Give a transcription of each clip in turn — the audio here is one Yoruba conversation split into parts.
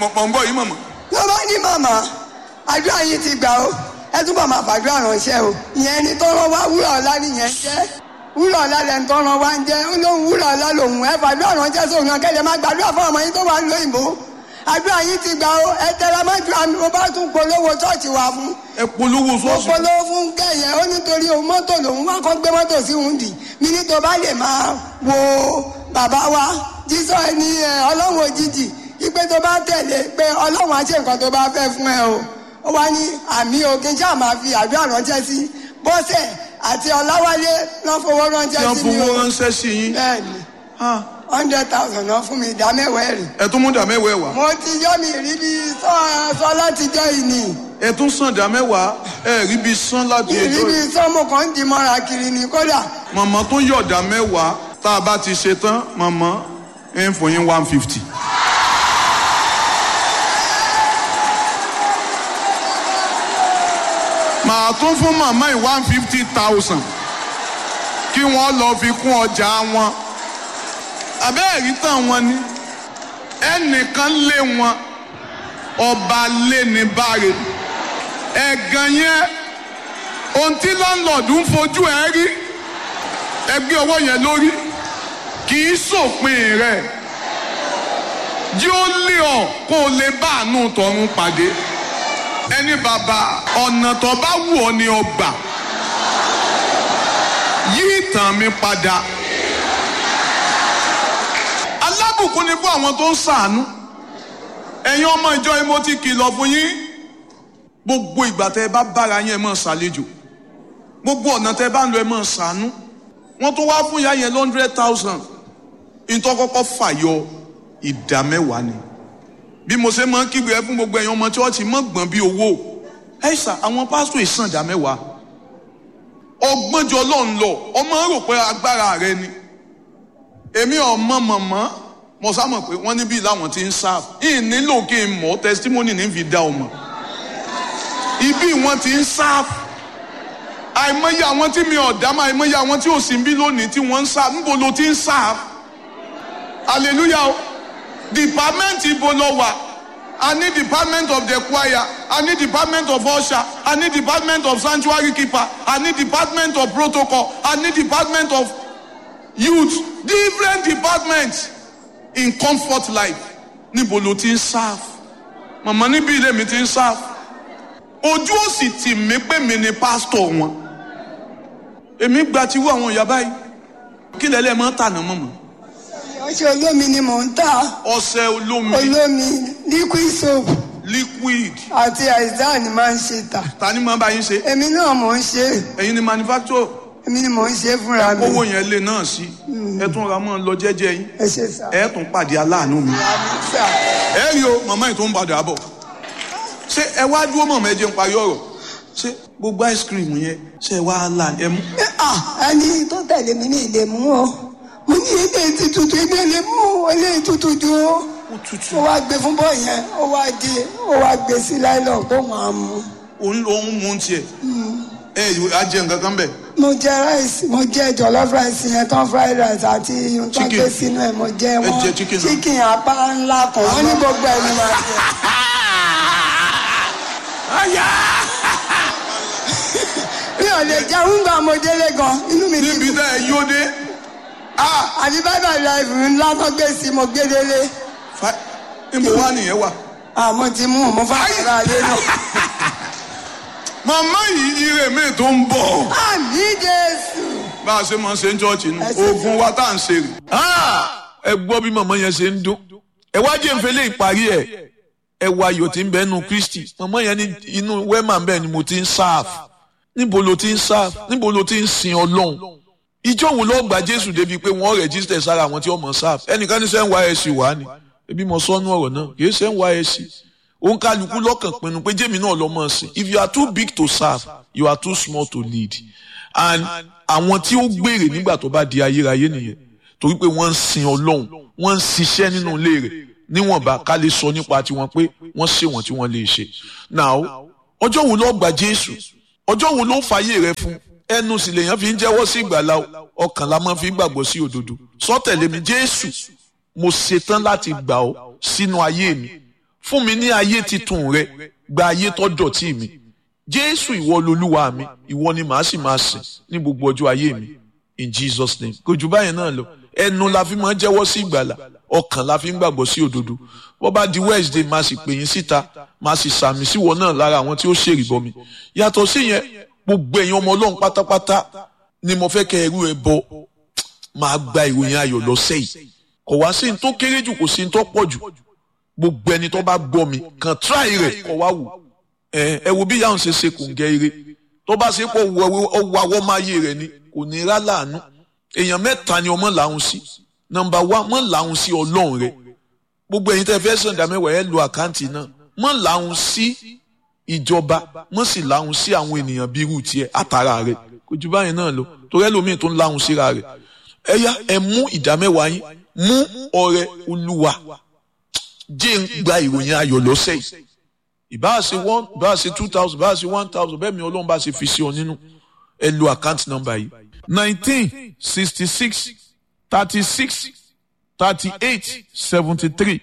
mọ̀ mọ̀ ń bọ̀ yìí mọ̀mọ́. ló bá ní màmá àdúrà yìí ti gbà ó ẹ túbọ̀ máa fàdúrà ránṣẹ́ o ìyẹn ni tó rán wá wúrà ọ̀la nìyẹn jẹ́ wúrà ọ̀la lẹ́nu tó rán wá ń jẹ́ ó lóun wúrà ọ̀la lòun ẹ fàdúrà ránṣẹ́ sóun náà kẹ́lẹ́ máa gbàdúrà fún ọmọ yín tó wà ń lo ìbò àdúrà yìí ti gbà ó ẹ tẹra má ju àmì mo bá tún polówó ṣọ́ọ̀ṣì wà fún ẹ polówó mo sọ́ọ̀sì. polówó fún kẹyẹ ó nítorí òun mọ́tò lòun wá kọ́ gbé mọ́tò sí òun dì mí ní tó bá lè máa wo bàbá wa jísọ ẹni ẹ ọlọ́run òjijì ipe tó bá tẹ̀lé pé ọlọ́run á ṣe nǹkan tó bá fẹ́ fún ẹ o ó wá ní àmì òkè ṣáà máa fi àdúrà ránṣẹ́ sí bọ́sẹ̀ àti ọláwálé náà fowó tí ránṣẹ́ wọ́n sí mi fowó o ránṣẹ́ sí yín. bẹ́ẹ̀ni Ah, hundred thousand náà fún mi ìdá mẹ́wàá ẹ̀rì ẹ tún mú dà mẹ́wàá ẹ̀ wá. mo ti yọ́ mi rí bí sọ sọ láti jẹ́ ìní ẹ tún sàn dà mẹ́wàá ẹ rí bí sán láti ìrí ẹjọ́ bí yìí. sọ́mù kan ń di mọ́ra kiri ni kódà màmá tó yọ̀dà mẹ́wàá tá a bá ti ṣe tán màmá ẹ ń fún yín one fifty. màá tún fún màmá yìí one fifty thousand kí wọ́n lọ fi kún ọjà wọn. àbẹ́ẹ̀rí tán wọn ni ẹnìkan lé wọn ọba lé ní báre ẹ̀gàn yẹn ohun tí láńlọ́ọ̀dù ń fojú ẹ rí ẹgbẹ́ ọwọ́ yẹn lórí kì í sòpin rẹ̀ jí ó lé ọ kó o lè bá àánú tọ̀run pàdé ẹni bàbá ọ̀nà tó bá wù ọ́ ni ọgbà yí ìtàn mi padà alábùkún ni fún àwọn tó ń ṣàánú ẹ̀yin ọmọ ìjọ yìí mo ti kìlọ̀ fún yín gbogbo ìgbà tẹ́ ẹ bá bára yín ẹ máa ṣàlejò gbogbo ọ̀nà tẹ́ ẹ bá ń lọ ẹ máa ṣàánú wọ́n tún wá fún ìyá yẹn hundred thousand ìtọ́ kọ́kọ́ fàyọ ìdá mẹ́wàá ni bí mo ṣe máa ń kígbe ẹ fún gbogbo ẹ̀yin ọmọ chọ́ọ̀chì mọ́ gbọ̀n bí owó ẹ ṣà àwọn pásítọ̀ ìsàn ìdá mẹ́wàá ọgbọ́njọ ló ń lọ ọmọ rò pé agbára rẹ ni èmi ọmọ mọ̀mọ́ mo sá mọ̀ pé wọ́n níbí làwọn ti ń sáà yìí nílò kí n mọ̀ testimony ní fi dá ọmọ ibi wọn ti ń sáà àìmọye àwọn tí mi ọ̀dá máa àìmọye àwọn tí ò sí bí lónìí tí wọ́n ń sáà níbo ló ti ń sáà hallelujah o department ibo lọ wà a ní department of the choir a ní department of usher a ní department of sanctuary keeper a ní department of protocol a ní department of youth different departments in comfort life níbo ló ti ń serve màmá níbi ilé mi ti ń serve ojú ò sì tì mí pé mi ni pásítọ̀ wọn èmi gba tiwọ́ àwọn ìyá báyìí kí lẹ́lẹ́ máa ń tà náà mọ̀mọ́ ọṣẹ olómi ni mò ń tà ọṣẹ olómi olómi liquid soap liquid àti àìsàn ni máa ń ṣe tà ta ni máa bá yín ṣe èmi náà mò ń ṣe ẹ̀yin ni manufacturer èmi ni mò ń ṣe fúnra mi owó yẹn lé náà sí ẹ tún ra mọ́ ọ lọ jẹ́jẹ́ yín ẹ ṣe sà ẹ tún pàdé aláàánú mi àmì sà ẹ rí o màmá yìí tó ń padà bọ̀ ṣé ẹ wá dúró mọ̀mọ́ ẹ jẹ́ ń parí ọ̀rọ̀ ṣé gbogbo ice cream yẹn ṣé ẹ wá là ẹ mú Ẹ, ah, ẹni tó tẹ̀lé mi ní ilé mú o mo ní ilé ti tutù ilé lè mú ilé tutù ju o ó tutù ó wá gbé fún bọ́ yẹn ó wá di ó wá gbé sí láìlọ́ kó máa mú òun lòun mú un tiẹ̀ ẹ á jẹ nǹkan kan bẹ̀ mo jẹ rice mo jẹ jollof rice yẹn tán fried rice àti ohun tó Chicken. gbé sínú ẹ mo jẹ wọn jẹ chicken náà. chicken apá ńlá kan wọn ní gbogbo ẹni máa jẹ mi ò lè jẹun gbà mo délé gan inú mi níbi ti tá ẹ yóò dé ah àbí bye bye life ńlá tó gbé sí mo gbé délé fa níbo wá nìyẹn wà. àmọ́ ti mú mo fà ara lé náà. màmá yìí ire mi tó ń bọ̀ àmì jésù. bá a ṣe máa ṣe ń chọ́ọ̀chì nù Ẹ ṣe oògùn wa tá à ń ṣe rè. ẹ gbọ́ bí màmá yẹn ṣe ń dún ẹ wá jẹ́ nfẹ́lẹ́ ìparí ẹ̀ ẹ wá ayọ̀ tí ń bẹ nínú kristi màmá yẹn ní inú wẹ́mà bẹ́ẹ̀ ni mo ti ń sáàf níbo ló ti ń sáàf níbo ló ti ń sin ọlọ́run ìjọ wo ló gba jésù débi pé wọ́n rẹ̀jísítẹ̀ sára àwọn tí wọ́n mọ̀ sáàf ẹnìkan ní sẹ́ń nysc wà ní ebi mo sọ́nù ọ̀rọ̀ náà kì í sẹ́ń nysc òun kálukú lọ́kàn pinnu pé jẹ́mi náà lọ́ mọ̀ sí if you are too big to serve you are too small to lead and àwọn tí ó gbèrè nígbà tó bá di ayérayé nìyẹn torí pé wọ́n ń sin ọlọ́run wọ́n ń ṣiṣẹ́ nínú ilé rẹ̀ níwọ̀nba ká lè sọ nípa tiwọn pé wọ́n ṣe wọ́n tí wọ́n lè ṣe. now ọjọ́ wo ló gba jésù ọjọ́ wo ló fàyè rẹ fún ẹnu sì lèèyàn fi ń jẹ́wọ́ sí ìgbàlá ọkàn la máa fi ń gbàgbọ́ sí òdodo sọ tẹ̀lé mi jésù mo ṣetán láti gbà ọ́ sínú ayé mi fún mi ní ayé titun rẹ gba ayé tó dọ̀tí mi jésù ìwọ lolúwa mi ìwọ ni màá sì máa sìn ní gbogbo ọjọ́ ayé mi in jesus name kò jù báyẹn náà lọ ẹnu la fi máa ń jẹ́wọ́ sí ìgbàlà ọkàn la fi ń gbàgbọ́ sí òdodo bó bá di wednesday máa sì pè yín síta máa sì sàmì síwọ náà lára àwọn tí ó ṣèrìbọ mi yàtọ̀ sí yẹn gbogbo ẹ̀yin ọmọ ọlọ́run pátápátá ni mo fẹ́ kẹ́ ẹrú ẹ bọ máa gba ìròyìn ayọ̀ lọ́sẹ̀ yìí kò wá sí ní tó kéré jù kò sí ní tó pọ̀ jù gbogbo ẹni tó bá gbọ́ mi kàn tíráì rẹ̀ kọ́ wá wò ẹ ẹ wo bí yàrá ṣe ṣe kùn gẹ́ ire tó bá ṣe pọ̀ ọwọ́ awọ́ máa yé rẹ̀ ni kò ní rá láàánú èèyàn mẹ́ta ni ọmọ làwọn sí nọ́mbà wá mọ́ làwọn sí ọlọ́run rẹ̀ gbogbo ẹ̀yin tẹ́ fẹ́ sàn ìdámẹ́wàá ẹ lo àkáǹtì náà mọ́ làwọn sí ìjọba mọ́ sì làwọn sí àwọn ènìyàn bíi irú tiẹ̀ àtàrà rẹ̀ kò ju báyìí náà lọ torí ẹlòmíì tó ń láwọn síra rẹ̀ ẹ yá ẹ mú ìdámẹ́wàá yín mú ọrẹ olúwa jẹ́ ń gba ìròyìn ayọ̀ lọ́sẹ̀ yìí ìbáà ṣe one ìbáà ṣe two thousand ìbáà ṣe one thousand bẹ́ẹ̀ mi ọlọ́run bá ṣe fi sí ọ nínú ẹ lo account number yìí nineteen sixty six thirty six thirty eight seventy three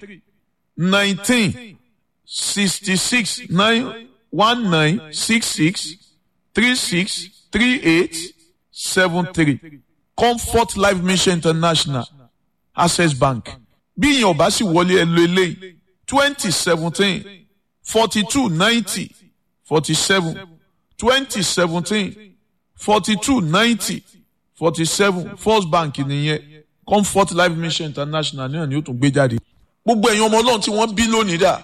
nineteen sixty six nine one nine six six three six three eight seven three comfort life mission international access bank bí ìyẹn ò bá sì wọlé ẹ lo eléyìí twenty seventeen forty two ninety forty seven twenty seventeen forty two ninety forty seven first bank nìyẹn comfort life mission international náà ni ó tún gbé jáde. gbogbo ẹ̀yin ọmọ ọlọ́run tí wọ́n bí lónìí dà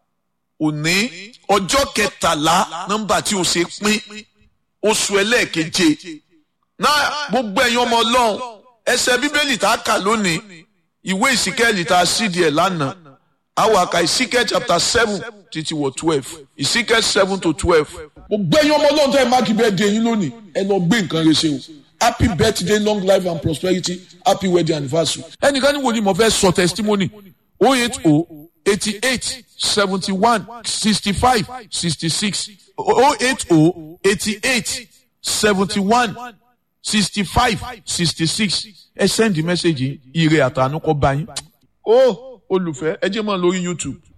òní ọjọ́ kẹtàlá nọ́mbà tí o ṣe pín oṣù ẹlẹ́ẹ̀keje náà gbogbo ẹ̀yin ọmọ ọlọ́run ẹsẹ̀ bíbélì tá a kà lónìí ìwé ìsíkẹ́ẹ̀lì tá a sídìí ẹ̀ lánàá àwọn àkà ìsíkẹ́ chapter seven títí wọ twelve ìsíkẹ́ seven to twelve. mo gbé yín ọmọ ọlọ́run tó ẹ máàkì bẹ́ẹ̀ dé yín lónìí ẹ lọ gbé nǹkan rẹ ṣe o happy birthday long life and prosperity happy wedding anniversary. ẹnìkan ní wo ni mo fẹ́ sọ testimony oh eight oh eighty eight seventy one sixty five sixty six oh eight oh eighty eight seventy one sixty five sixty six ẹ send the message ire àtànú kọ bá yín. ó olùfẹ́ ẹ jẹ́ mọ́ lórí youtube